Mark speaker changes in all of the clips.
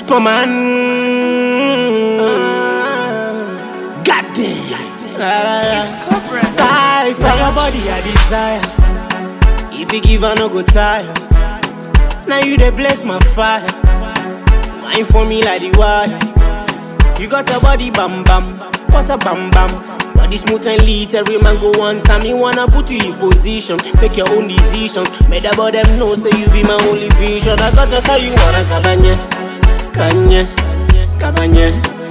Speaker 1: Superman. Goddamn.
Speaker 2: It's Cobra.
Speaker 1: Sigh for your body, I desire. If you give, I no go tire. Now you dey bless my fire. Wine for me like the wire. You got a body bam bam, what a bam bam. Body smooth and lit, every man go one time. Me wanna put you in position, make your own decision. Made about them know, say you be my only vision. I gotta tell you wanna kabanye, kanye, kabanye,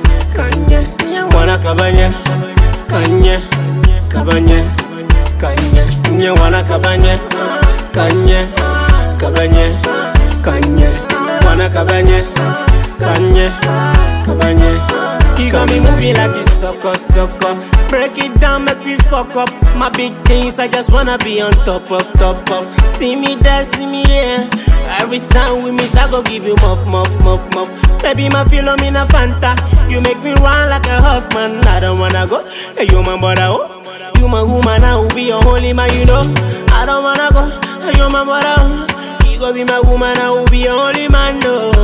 Speaker 1: kanye, wanna kabanye, kanye, kabanye, kanye, nye wanna kabanye, kanye, kabanye, kanye, wanna kabanye, kanye, kabanye. He got me moving like it's sucker, sucker. Break it down, make me fuck up. My big things, I just wanna be on top of, top of. See me there, see me here. Every time we meet, I go give you muff, muff, muff, muff. Baby, my philomena Fanta. You make me run like a horseman. I don't wanna go. Hey, you my brother, oh. You my woman, I will be your holy man, you know. I don't wanna go. Hey, you my brother, oh. You go be my woman, I will be your only man, no.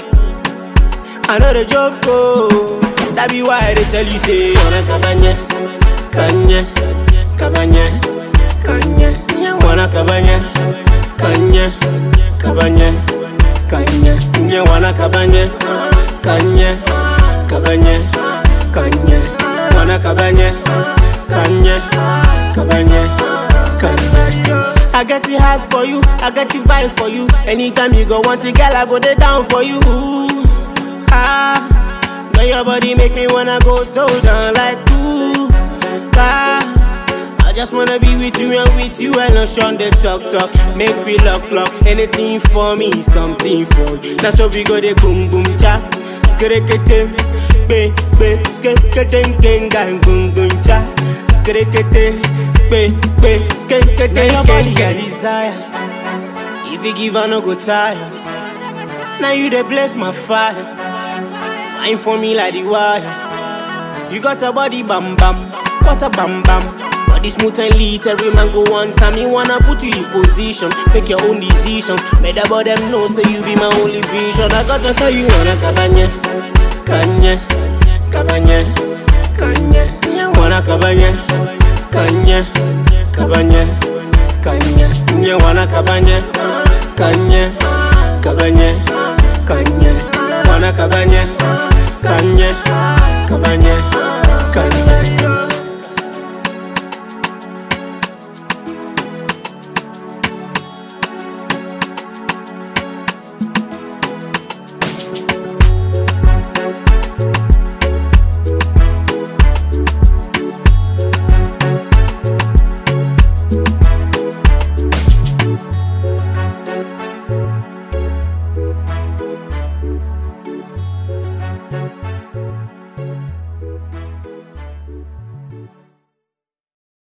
Speaker 1: I know the joke, oh. That be why they tell you, say, wanna kabanye, kanye, kabanye, kanye, wanna kabanye, kanye, kabanye, kanye, nye wanna kabanye, kanye, kabanye, kanye, wanna kabanye, kanye, kabanye, kanye. I get the heart for you, I get the vibe for you. Anytime you go want it, girl, I go there down for you. Ah. Now your body make me wanna go so down like ooh, ah. I just wanna be with you and with you and not shun the talk talk. Make me lock lock anything for me, something for you. That's how we go the boom boom cha, skrekete, be be skrekete gang boom boom cha, skrekete, be be skrekete Now your body get desire. If you give, I no go tire. Now you the bless my fire. Wine for me like the wire. You got a body bam bam, what a bam bam. Body smooth and lit, every man go one time. Me wanna put you in position, make your own decision. Made about them know, say you be my only vision. I gotta tell you wanna kabanye, kanye, kabanye, kanye, wanna kabanye, kanye, kabanye, kanye, nye wanna kabanye, kanye, kabanye, kanye, wanna kabanye.